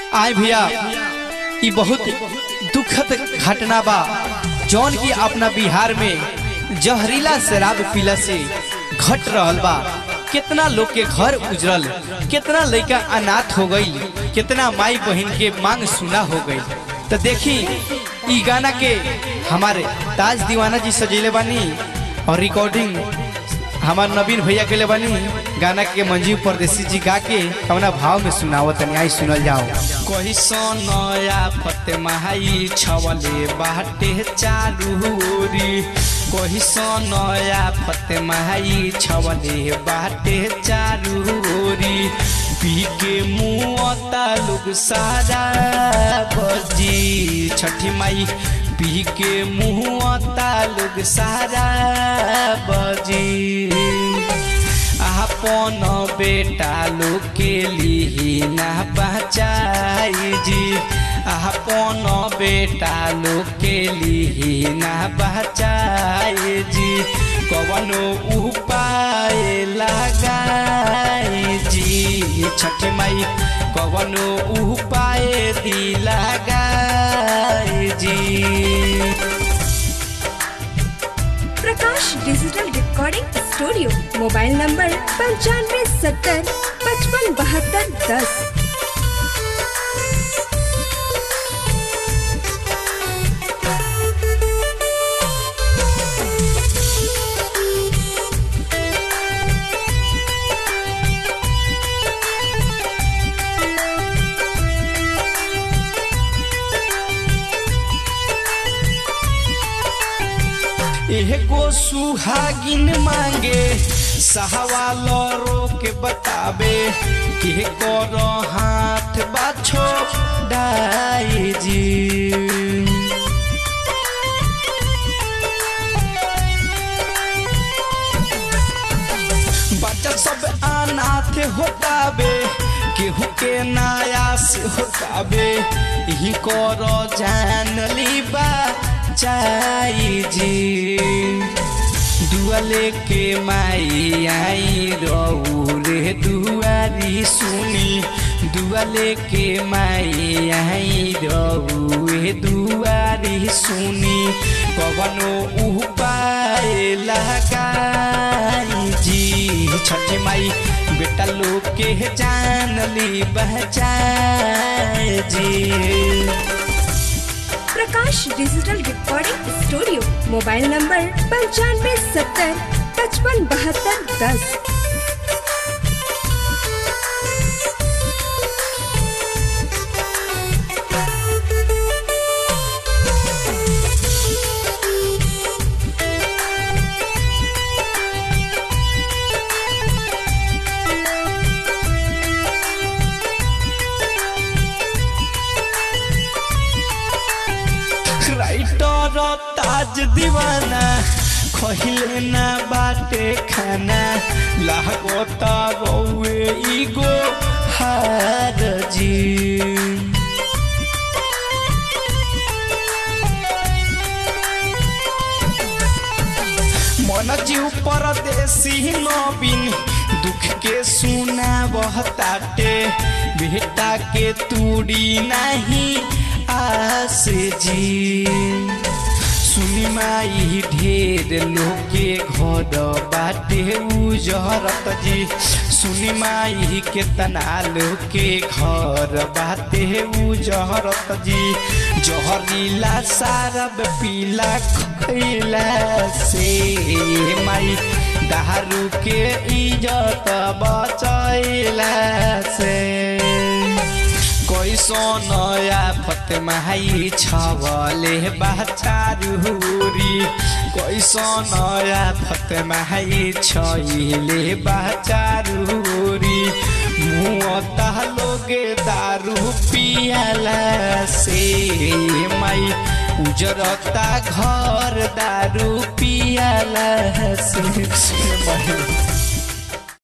आए भैया ई बहुत दुखद घटना बा जौन की अपना बिहार में जहरीला शराब पीला से घट रहल बा कितना लोग के घर उजरल कितना लड़का अनाथ हो गई कितना माई बहन के मांग सुना हो गई तो देखी ई गाना के हमारे ताज दीवाना जी सजेले बानी और रिकॉर्डिंग हमार नवीन भैया के लिए बनी गाना के मंजीव परदेसी जी गा के कवना भाव में सुनावत तनी आई सुनल जाओ कही नया फते महाई छवले बाटे चारू ओरी कही नया फते महाई छवले बाटे चारू ओरी पी के मुआता लोग सारा बजी छठी माई पी के मुआता लोग सारा बजी आपन बेटा लोग के लिए ना बचाई जी आपन बेटा लोग के लिए ना बचाई जी कवनो उपाय लगाई जी छठ माई कवनो उपाय दी लगाई जी Prakash digital recording studio mobile number पंचानवे सत्तर पचपन बहत्तर दस एगो सुहागिन मांगे सहवालो रोक बताबे के कर हाथ बाछो डाई जी बच्चा सब अनाथ होताबे केहू के नायास होताबे यही कर जान लीबा चाई जी दुआले के माई आई रहू रे दुआरी सुनी दुआले के माई आई रहू रे दुआरी सुनी कवनो उपाय लगाई जी छठी माई बेटा लोग के जान ली बचाए जी Prakash digital recording studio mobile number पंचानवे सत्तर पचपन बहत्तर दस राइटर ताज दीवाना खहिले ना बाटे खाना लागता गौए इगो हार जी मन जीव परदेसी नवीन दुख के सुना बहताटे बेटा के तूड़ी नहीं आस जी सुनी माई ढेर लोग के घर बाटे उजरत जी सुनी माई केतना लोग के घर बाटे उजरत जी जहरीला सारब पीला खैला से माई दारू के इज्जत बचैला से कैसो नया फतमाई छवले बाचारूरी कैसो नया फतमाई छैले बाचारूरी मुँह लोगे दारू पियाला से माई उजरता घर दारू पियाला से माई